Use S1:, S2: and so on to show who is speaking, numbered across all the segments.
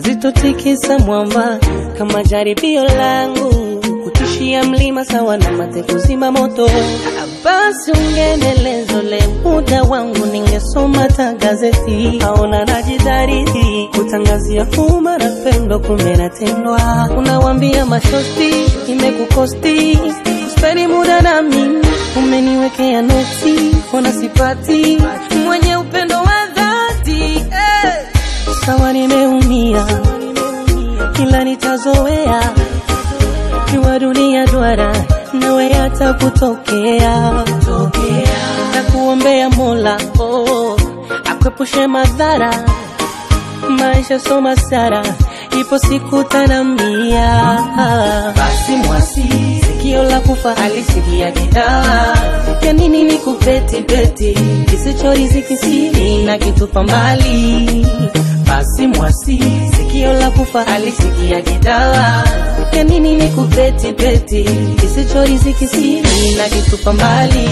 S1: hazitotikisa mwamba kama jaribio langu kutishia mlima sawa na mate kuzima moto. Basi ungenelezole muda wangu, ningesoma ta gazeti. Aona najidhariti kutangazia umma na pendo, kumbe natendwa. Unawambia mashosti imekukosti, speni muda na mimi, umeniwekea noti, ona sipati mwenye upendo wa dhati eh. Sawa nimeumia, ila nitazoea jua dunia duara nawe hata kutokea na kuombea Mola oh, akwepushe madhara maisha soma sara ipo siku tanambia basi mwasi sikio la kufa alisikia gitaa ya nini ni kupeti peti kisichoriziki siri na kitupa mbali basi mwasi sikio la kufa alisikia gitaa ya nini ni kupeti peti kisichoriziki siri na kitupa mbali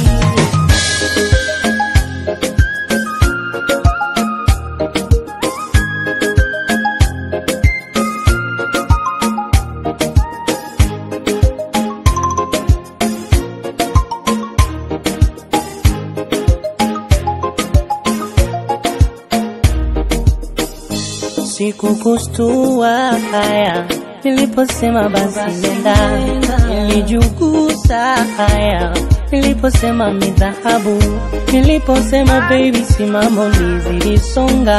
S1: Sikukustua haya niliposema basi nenda, nilijugusa haya niliposema ni dhahabu, niliposema baby simamo nizilisonga.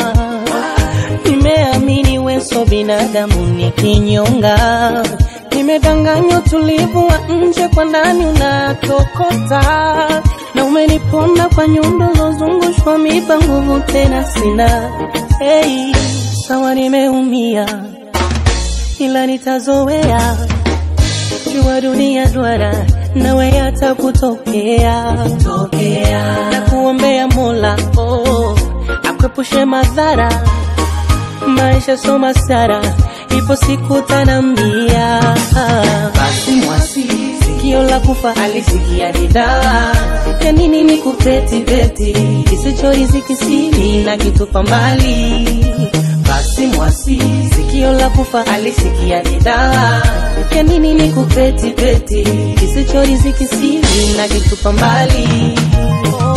S1: Nimeamini weso binadamu ni kinyonga, nimedanganywa utulivu wa nje, kwa ndani unatokota na umeniponda kwa nyundo zozungushwa mipa, nguvu tena sina. Hey, sawa nimeumia, ila nitazoea. Jua dunia duara, nawe hata kutokea tokea, na kuombea Mola oh, akwepushe madhara maisha soma sara, ipo siku tanambia. Basi mwasi sikio la kufa alisikia gitaa, ya nini ni kupeti peti kisichoriziki siri na kitupa mbali. Basi mwasi sikio la kufa alisikia gitaa, ya nini ni kupeti peti kisichoriziki siri na kitupa mbali.